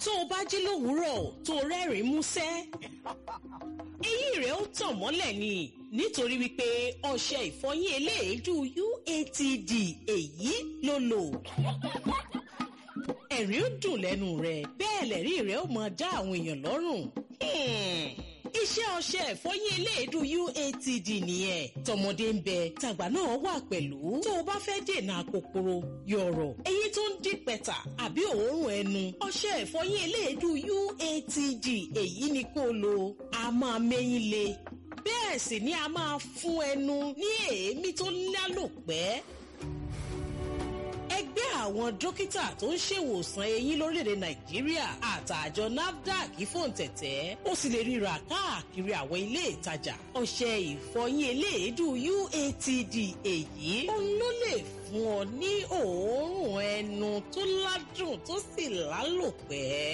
tó o bá jí lówùúrọ̀ tó o rẹ́rìn-ín músẹ́ eyín rẹ̀ ó tàn mọ́lẹ̀ ni nítorí wípé ọṣẹ ìfọyín eléèédú UATD èyí ló lò ẹ̀rín ó dùn lẹ́nu rẹ̀ bẹ́ẹ̀ lẹ́rí rẹ̀ ó máa dá àwọn èèyàn lọ́rùn. iṣẹ́ ọṣẹ ìfọyín eléèdú UATD nìyẹn tọmọdé ń bẹ tàgbà náà wà pẹ̀lú tó o bá fẹ́ dènà àkòkòrò yọ̀rọ̀ eyín tó ń dín pẹ̀tà àbí òórùn ẹnu ọṣẹ ìfọyín eléèdú UATD èyí ni kó o lò a máa mẹ́yìn le bẹ́ẹ̀ sì ni a máa fún ẹnu ní èémí tó lálòpẹ́ ẹgbẹ́ àwọn dókítà tó ń ṣèwòsàn eyín lórílẹ̀‐èdè nàìjíríà àtàjọ nafdac fòǹtẹ̀tẹ̀ ó sì lè ríra káàkiri àwọn ilé ìtajà ọṣẹ ìfọyín eléèédú UATD èyí òun ló lè fún ọ ní òórùn ẹnu tó ládùn tó sì lálòpẹ́.